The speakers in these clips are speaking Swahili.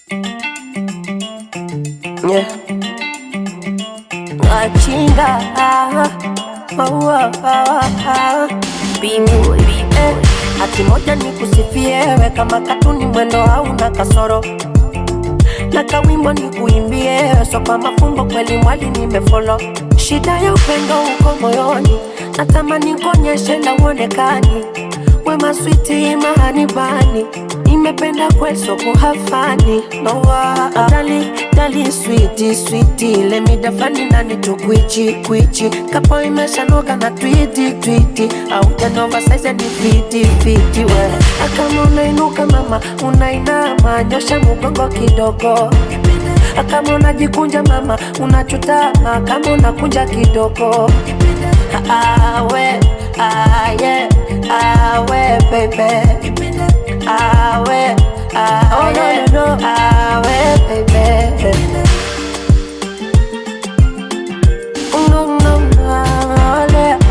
Yeah. Wachinga oh, oh, oh. Bingu eh. Hati moja ni kusifiewe kama katuni mwendo hauna kasoro na kawimbo ni kuimbie so kwa mafumbo kweli mwali nimefolo shida ya upendo uko moyoni natamani kuonyeshe na uonekani wema switi mahanibani nimependa kweso kuhafani nowa dali dali switi switi lemidafani nani tukwichi kwichi kapo imeshanoga na twiti twiti au janova saize ni fiti fiti we akama unainuka mama unainama nyosha mugongo kidogo kama unajikunja mama unachutama kama unakunja kidogo awe aye awe baby awe aye no, no, no. awe baby no, no, no, yeah.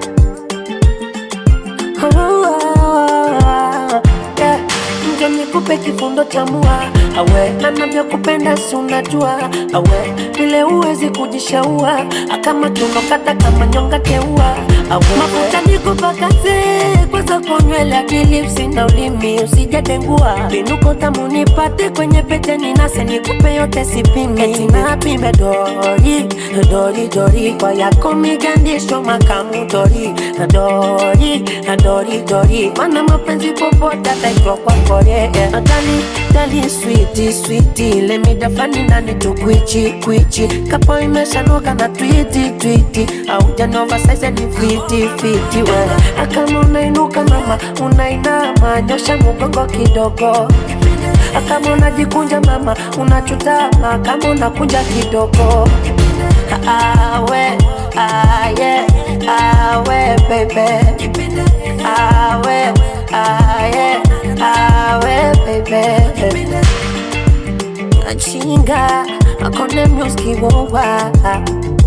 Yeah. Njo nikupe kifundo cha mua awe na navyokupenda si unajua awe vile uwezi kujishaua akama tunokata kama nyonga teua awe mafuta nikupakaze kwanza konywele akilipsi na ulimi usijadengua vinuko tamu nipate kwenye pete ninase nikupe yote sipimi eti napime dori dori dori kwa yako migandisho makamu dori dori dori dori mana mapenzi popote ataitwa kwa kore dali dali switi switi lemidafani nani tukwichi kwichi kapo imeshanoka na twiti twiti au janova saize ni fiti fiti we akama unainuka mama unainama nyosha mugongo kidogo kama unajikunja mama unachutama kama unakunja kidogo awe aye awe baby awe aye awe baby achinga akone music wowa